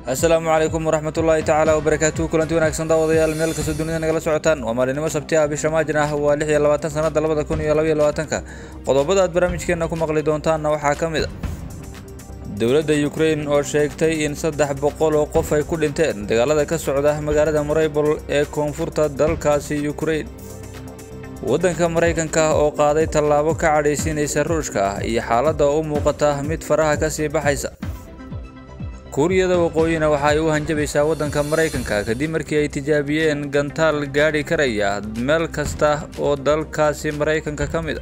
asalaamu calaykum waraxmatullaahi tacaala wabarakaatuhu kulanti wanaagsan daawadayaal meel kastoo dunida nagala socotaan waa maalinimo sabti ah bisha maajin ah waa lix iyo labaatan sanada labada kun iyo labaiyo labaatanka qodobada aad barnaamijkeena ku maqli doontaanna waxaa ka mid a dowladda ukrain oo sheegtay in saddex boqol oo qof ay ku dhinteen dagaalada ka socda magaalada mareybol ee koonfurta dalkaasi ukrain waddanka maraykanka oo qaaday tallaabo ka cadhaysiinaysa ruushka ah iyo xaaladda u muuqata mid faraha kasii baxaysa kuuriyada waqooyina waxa ay u hanjabaysaa waddanka maraykanka kadib markii ay tijaabiyeen gantaal gaadhi karaya meel kasta oo dalkaasi maraykanka ka mid a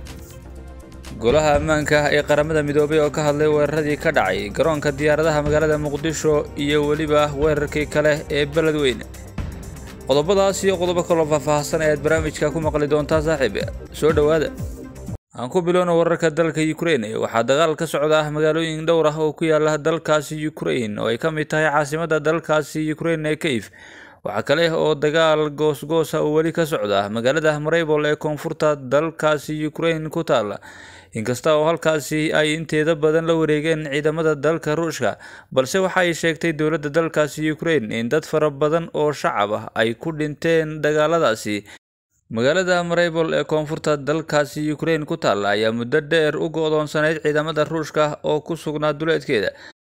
golaha ammaanka ee qaramada midoobay oo ka hadlay weeraradii ka dhacay garoonka diyaaradaha magaalada muqdisho iyo weliba weerarkii kale ee beledweyne qodobadaas iyo qodobo kaloo faahfaahsan ayaad barnaamijka ku maqli doontaa saaxiib soo dhowaada aan ku bilowno wararka dalka ukrain waxaa dagaal ka socda magaalooyin dhowr ah oo ku yaala dalkaasi ukrain oo ay ka mid tahay caasimada dalkaasi ukrain ee kayf waxaa kale oo dagaal goosgoosa uu weli ka socda magaalada mareybol ee koonfurta dalkaasi ukrain ku taala inkasta oo halkaasi ay inteeda badan la wareegeen ciidamada dalka ruushka balse waxa ay sheegtay dowladda dalkaasi ukrain in dad fara badan oo shacab ah ay ku dhinteen dagaaladaasi magaalada mareybol ee koonfurta dalkaasi ukrain ku taalla ayaa muddo dheer u go-doonsanayd ciidamada ruushka oo ku sugnaa duleedkeeda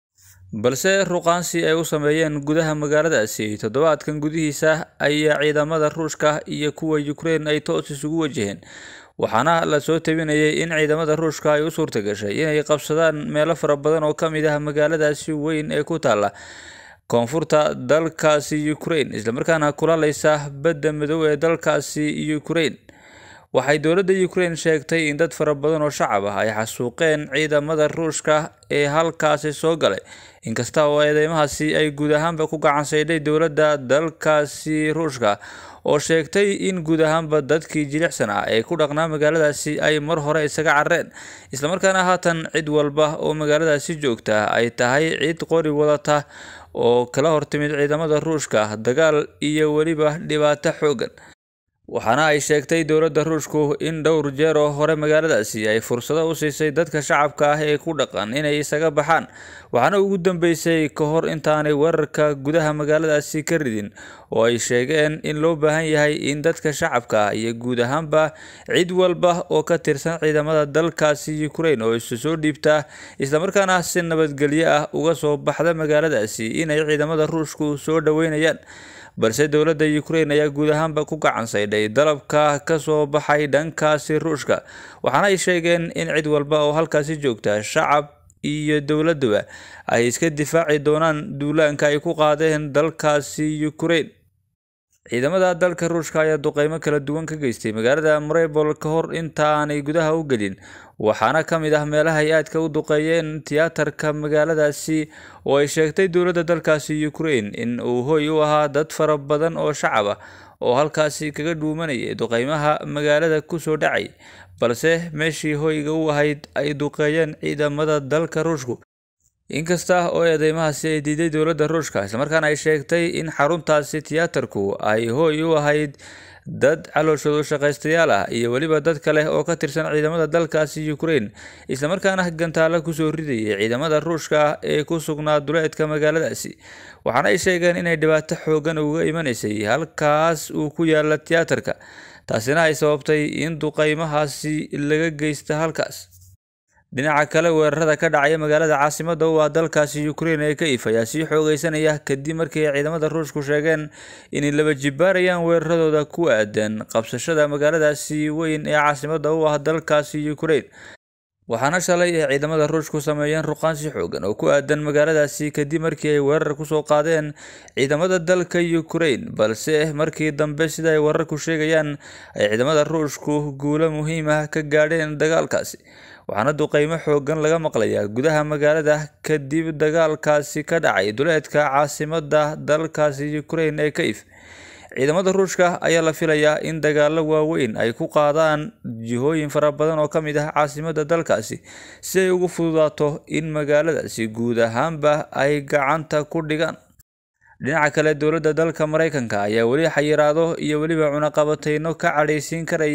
balse ruqaansi ay u sameeyeen gudaha magaaladaasi toddobaadkan gudihiisa ayaa ciidamada ruushka iyo kuwa ukrain ay toos isugu wajaheen waxaana lasoo tabinayay in ciidamada ruushka ay u suurta gashay inay qabsadaan meelo fara badan oo ka mid ah magaaladaasi weyn ee ku taalla koonfurta dalkaasi ukrain islamarkaana kulalaysa badda midow ee dalkaasi ukrain waxay dowladda ukrain sheegtay in dad fara badan oo shacab ah ay xasuuqeen ciidamada ruushka ee halkaasi soo galay inkasta oo eedeymahaasi ay guud ahaanba ku gacansaydhay dowladda dalkaasi ruushka oo sheegtay in guud ahaanba dadkii jilicsan ah ee ku dhaqnaa magaaladaasi ay mar hore isaga carreen islamarkaana haatan cid walba oo magaaladaasi joogta ay tahay cid qori wadata oo kala hortimid ciidamada ruushka dagaal iyo weliba dhibaato xoogan waxaana ay sheegtay dowladda ruushku in dhowr jeer oo hore magaaladaasi ay fursado u siisay dadka shacabka ah ee ku dhaqan inay isaga baxaan waxaana ugu dambeysay ka hor intaanay weerarka gudaha magaaladaasi ka ridin oo ay sheegeen in loo baahan yahay in dadka shacabka ah iyo guud ahaanba cid walba oo ka tirsan ciidamada dalkaasi ukrain oo isu soo dhiibta islamarkaana si nabadgelyo ah uga soo baxda magaaladaasi inay ciidamada ruushku soo dhoweynayaan balse dowladda ukrain ayaa guud ahaanba ku gacansaydhay dalabka ka soo baxay dhankaasi ruushka waxaana ay sheegeen in cid walba oo halkaasi joogta shacab iyo dowladduba ay iska difaaci doonaan duulaanka ay ku qaadeen dalkaasi ukrain ciidamada dalka ruushka ayaa duqeymo kala duwan ka geystay magaalada mareybol ka hor intaanay gudaha u gelin waxaana ka mid ah meelaha ay aadka u duqeeyeen tiyaatarka magaaladaasi oo ay sheegtay dowladda dalkaasi ukrain in uu hoy u ahaa dad fara badan oo shacab ah oo halkaasi kaga dhuumanayay duqeymaha magaalada kusoo dhacay balse meeshii hoyga u ahayd ay duqeeyeen ciidamada dalka ruushku inkasta oo eedeymahaasi ay diiday dowladda ruushka islamarkaana ay sheegtay in xaruntaasi tiyaatarku ay hooy u ahayd dad calooshoodu shaqaystayaal ah iyo weliba dad kale oo ka tirsan ciidamada dalkaasi ukrain islamarkaana gantaalo kusoo ridayay ciidamada ruushka ee ku sugnaa duleedka magaaladaasi waxaana ay sheegeen inay dhibaato xoogan uga imanaysay halkaas uu ku yaala tiyaatarka taasina ay sababtay in duqeymahaasi laga geysta halkaas dhinaca kale weerarada ka dhacaya magaalada caasimada u ah dalkaasi ukrain ee kayf ayaa sii xoogeysanaya kadib markii ay ciidamada ruushku sheegeen inay laba jibaarayaan weeraradooda ku aadan qabsashada magaaladaasi weyn ee caasimada u ah dalkaasi ukrain waxaana shalay ay ciidamada ruushku sameeyeen ruqaansi xoogan oo ku aadan magaaladaasi kadib markii ay weerar kusoo qaadeen ciidamada dalka ukrain balse markii dambe sida ay wararku sheegayaan ay ciidamada ruushku guulo muhiim ah ka gaadheen dagaalkaasi waxaana duqeymo xoogan laga maqlayaa gudaha magaalada kadib dagaalkaasi ka dhacay duleedka caasimada dalkaasi ukrain ee kayf ciidamada ruushka ayaa la filayaa in dagaalo waaweyn ay ku qaadaan jihooyin fara badan oo ka mid ah caasimada dalkaasi si ay ugu fududaato in magaaladaasi guud ahaanba ay gacanta ku dhigaan dhinaca kale dowladda dalka maraykanka ayaa weli xayiraado iyo weliba cunaqabateyno ka cadhaysiin karaya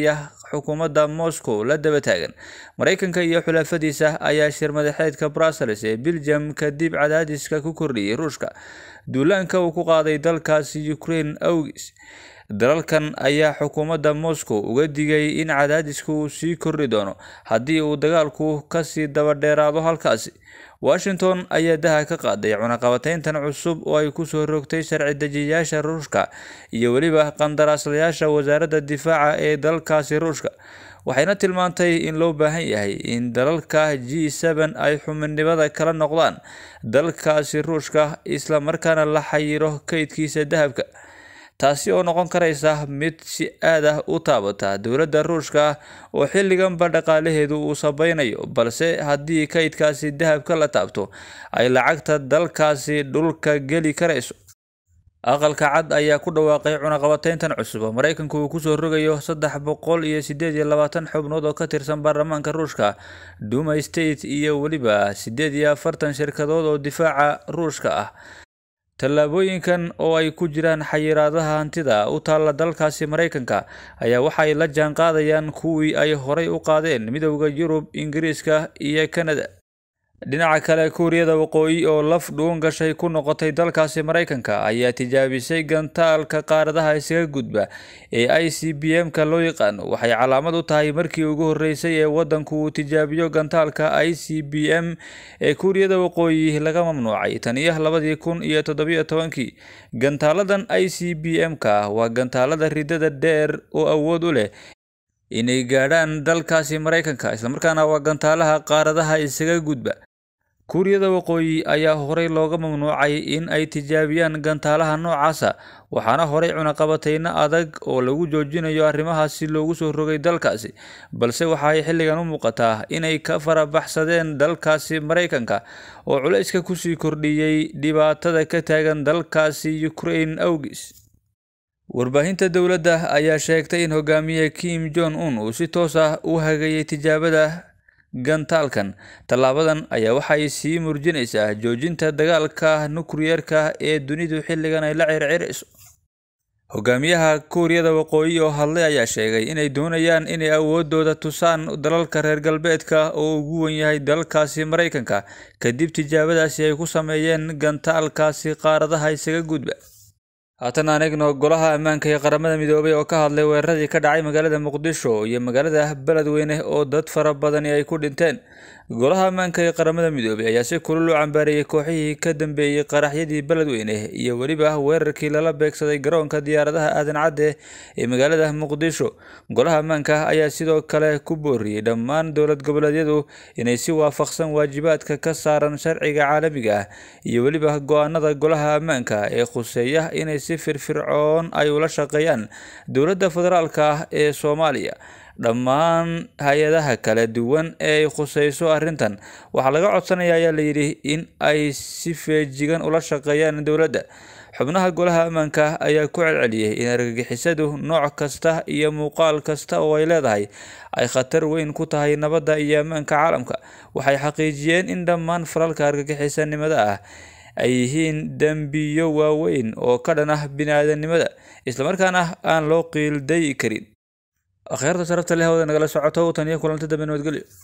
xukuumadda moscow la daba taagan maraykanka iyo xulafadiisa ayaa shir madaxeedka brussels ee belgium kadib cadaadiska ku kordhiyey ruushka duulaanka uu ku qaaday dalkaasi ukraine awgis dalalkan ayaa xukuumadda moscow uga digay in cadaadisku uu sii kordhi doono haddii uu dagaalku kasii daba dheeraado halkaasi washington ayaa daha ka qaaday cunaqabateyntan cusub oo ay kusoo rogtay sharci dejiyayaasha ruushka iyo weliba qandaraaslayaasha wasaaradda difaaca ee dalkaasi ruushka waxayna tilmaantay in loo baahan yahay in dalalka g seben ay xubinimada kala noqdaan dalkaasi ruushka isla markaana la xayiro kaydkiisa dahabka taasi oo noqon karaysa mid si aad ah u taabata dowladda ruushka oo xilliganba dhaqaalaheedu uu sabaynayo balse haddii kaydkaasi dahabka la taabto ay lacagta dalkaasi dhulka geli karayso aqalka cad ayaa ku dhawaaqay cunaqabateyntan cusub oo maraykanku uu kusoo rogayo saddex boqol iyo sideed iyo labaatan xubnood oo ka tirsan baarlamaanka ruushka duma state iyo weliba sideed iyo afartan shirkadood oo difaaca ruushka ah tallaabooyinkan oo ay ku jiraan xayiraadaha hantida u taalla dalkaasi maraykanka ayaa waxay la jaan qaadayaan kuwii ay horay u qaadeen midowda yurub ingiriiska iyo kanada dhinaca kale kuuriyada waqooyi oo laf dhuun gashay ku noqotay dalkaasi maraykanka ayaa tijaabisay gantaalka qaaradaha isaga gudba ee i c b m-ka loo yaqaano waxay calaamad u tahay markii ugu horreysay ee waddanku uu tijaabiyo gantaalka i c b m ee kuuriyada waqooyi laga mamnuucay tan iyo labadii kun iyo toddobiyo tobankii gantaaladan i c b m-ka waa gantaalada ridada dheer oo awood u leh inay gaadhaan dalkaasi maraykanka islamarkaana waa gantaalaha qaaradaha isaga gudba kuuriyada waqooyi ayaa horey looga mamnuucay in ay tijaabiyaan gantaalaha noocaasa waxaana horey cunaqabateyno adag oo lagu joojinayo arrimahaasi loogu soo rogay dalkaasi balse waxa ay xilligan u muuqataa inay ka farabaxsadeen dalkaasi maraykanka oo culayska kusii kordhiyey dhibaatada ka taagan dalkaasi ukraine awgis warbaahinta dowladda ayaa sheegtay in hogaamiye kim jong un uu si toos ah u hagayay tijaabada gantaalkan tallaabadan ayaa waxay sii murjinaysaa joojinta dagaalka nukliyeerka ee dunidu xilligan ay la circirayso hogaamiyaha kuuriyada waqooyi oo hadlay ayaa sheegay inay doonayaan inay awoodooda tusaan dalalka reer galbeedka oo ugu wen yahay dalkaasi maraykanka kadib tijaabadaasi ay ku sameeyeen gantaalkaasi qaaradaha isaga gudba haatan aan eegno golaha ammaanka ee qaramada midoobay oo ka hadlay weeraradii ka dhacay magaalada muqdisho iyo magaalada beledweyne oo dad fara badani ay ku dhinteen golaha ammaanka ee qaramada midoobay ayaa si kulul u cambaareeyey kooxihii ka dambeeyey qaraxyadii beledweyne iyo weliba weerarkii lala beegsaday garoonka diyaaradaha aadan cadde ee magaalada muqdisho golaha ammaanka ayaa sidoo kale ku booriyey dhammaan dowlad goboleedyadu inay si waafaqsan waajibaadka ka saaran sharciga caalamiga ah iyo weliba go-aanada golaha ammaanka ee khuseeya inay si firfircoon ay ula shaqeeyaan dowladda federaalka ah ee soomaaliya dhammaan hay-adaha kala duwan ee ay khuseyso arrintan waxaa laga codsanaya ayaa layidhi in ay si feejigan ula shaqeeyaan dowladda xubnaha golaha ammaanka ayaa ku celceliyey in argagixisadu nooc kasta iyo muuqaal kasta oo ay leedahay ay khatar weyn ku tahay nabadda iyo ammaanka caalamka waxay xaqiijiyeen in dhammaan falalka argagixisanimada ah ay yihiin dembiyo waaweyn oo ka dhan ah bini-aadanimada islamarkaana aan loo qiildayi karin akhyaarta sharafta leh hawada nagala socoto tan iyo kulanti dambe nabadgelyo